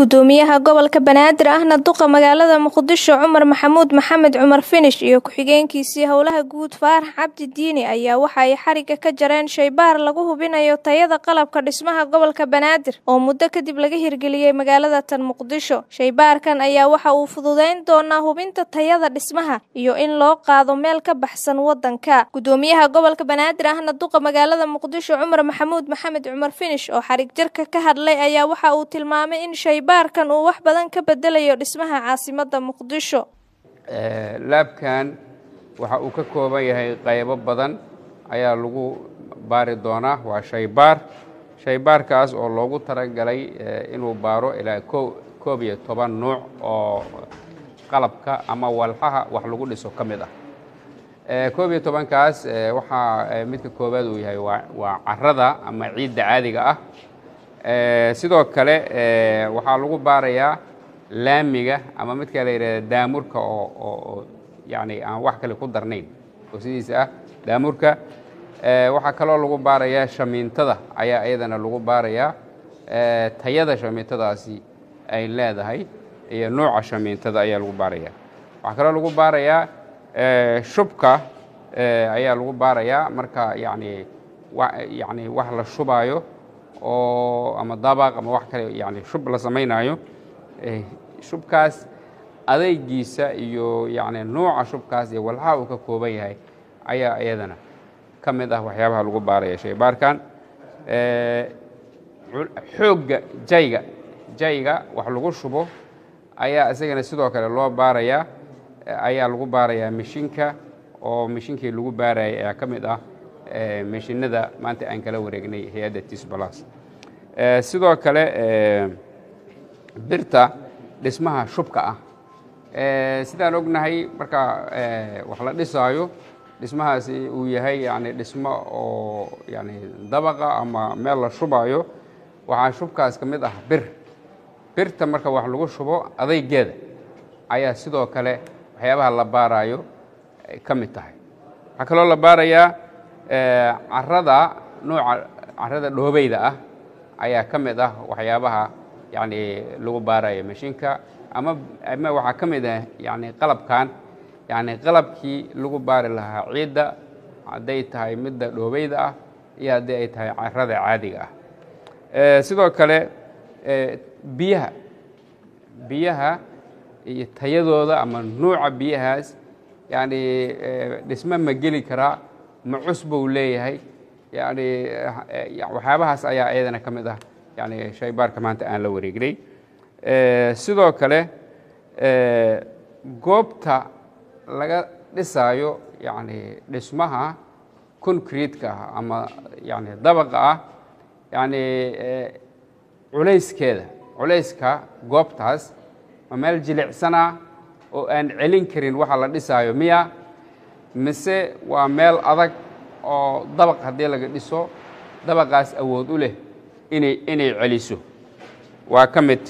gudoomiyaha gobolka banaadir ahna duqa magaalada muqdisho cumar maxamuud maxamed cumar finish iyo ku-xigeenkiisii howlaha guud faarax cabdi diini ayaa waxa ay xariga ka jareen shaybaar lagu hubinayo tayada qalabka dhismaha gobolka banaadir oo muddo kadib laga hirgeliyey magaalada tan muqdisho shaybaarkan ayaa waxa uu fududeyn doonaa hubinta tayada dhismaha iyo in loo qaado meel ka baxsan wadanka gudoomiyaha gobolka banaadir ahna duqa magaalada muqdisho cumar maxamuud maxamed cumar finish oo xarig jarka ka hadlay ayaa waxa uu tilmaamay in shaybaarkan uu wax badan ka bedelayo dhismaha caasimada muqdisho laabkan waxa uu ka kooban yahay qaybo badan ayaa lagu baari doonaa waa shaybaar shaybaarkaas oo loogu talagalay inuu baaro ilaa koob iyo toban nuuc oo qalabka ama walxaha wax lagu dhiso ka mid ah koob iyo tobankaas waxaa midka koowaad uu yahay waa carada ama ciidda caadiga ah sidoo kale waxaa lagu baarayaa laamiga ama midka la yidhahda daamurka oo yani aan wax kale ku darnayn oo sidiisa ah daamurka waxaa kaloo lagu baarayaa shamiintada ayaa iyadana lagu baarayaa tayada shamiintadaasi ay leedahay iyo nooca shamiintada ayaa lagu baaraya waxaa kaloo lagu baarayaa shubka ayaa lagu baarayaa marka yani yani wax la shubaayo oo ama dabaq ama wax kale yani shub la samaynayo shubkaas adeygiisa iyo yani nooca shubkaas iyo walxaha uu ka kooban yahay ayaa iyadana ka mid ah waxyaabaha lagu baaraya shaybaarkan xoogga jayga jayga wax lagu shubo ayaa isagana sidoo kale loo baarayaa ayaa lagu baarayaa mishinka oo mishinkii lagu baarayay ayaa ka mid ah mishinada maanta aan kala wareegnay hay-adda tisbalas sidoo kale birta dhismaha shubka ah sidaan ognahay marka wax la dhisaayo dhismahaasi uu yahay yani dhismo oo yani dabaqa ama meel la shubaayo waxaa shubkaas ka mid ah bir birta marka wax lagu shubo adaygeeda ayaa sidoo kale waxyaabaha la baarayo ka mid tahay waxaa kaloo la baarayaa carada nooca carada dhoobeyda ah ayaa ka mid ah waxyaabaha yani lagu baarayo mashiinka ama ama waxaa ka mid ah yani qalabkan yani qalabkii lagu baari lahaa ciidda hadday tahay midda dhoobeyda ah iyo haddii ay tahay carada caadiga ah sidoo kale biyaha biyaha iyo tayadooda ama nuuca biyahaas yani dhisme ma geli karaa ma cus buu leeyahay yani waxyaabahaas ayaa iyadana ka mid ah yani shaybaarka maanta aan la wareegnay sidoo kale goobta laga dhisaayo yani dhismaha concrete-ka ah ama yani dabaqa ah yani culayskeeda culayska goobtaas ma meel jilicsana oo aan celin karin waxa la dhisaayo miya mise waa meel adag oo dabaq haddii laga dhiso dabaqaas awood u leh inay inay celiso waa ka mid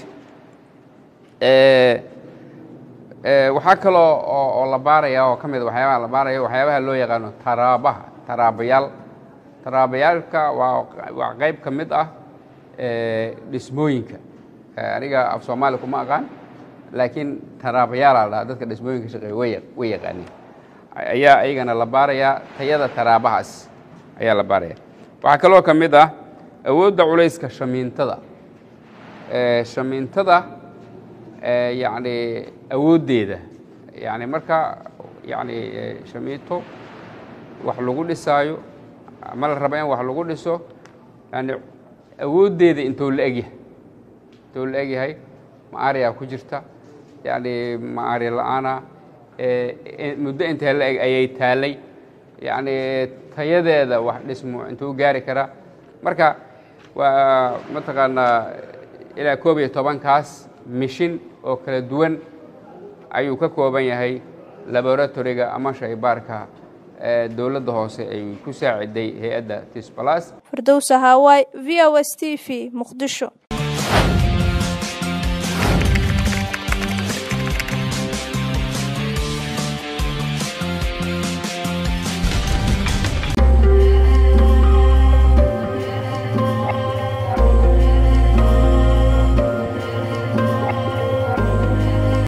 waxaa kaloo oo la baaraya oo ka mid waxyaabaha la baaraya waxyaabaha loo yaqaano taraabaha taraabayaal taraabayaalka waa waa qayb ka mid ah dhismooyinka aniga af soomaali kuma aqaan laakiin taraabayaalaa dhaha dadka dhismooyinka shaqeeya way way yaqaaniin ayaa iyagana la baarayaa tayada taraabahaas ayaa la baaraya waxaa kaloo ka mid ah awoodda culayska shamiintada shamiintada yani awooddeeda yani marka yani shamiinto wax lagu dhisaayo ama la raba in wax lagu dhiso yani awooddeeda intuu la egyahay intuu la egyahay ma ariyaa ku jirta yani ma ari la-aana muddo intee la eg ayay taalay yani tayadeeda wax dhismo intuu gaari karaa marka waa mataqaanaa ilaa koob iyo tobankaas mishin oo kala duwan ayuu ka kooban yahay laboratoriga ama shaybaarka dowladda hoose ay ku saaciday hay-adda tisbalas firdowsa hawaay v o s t v muqdisho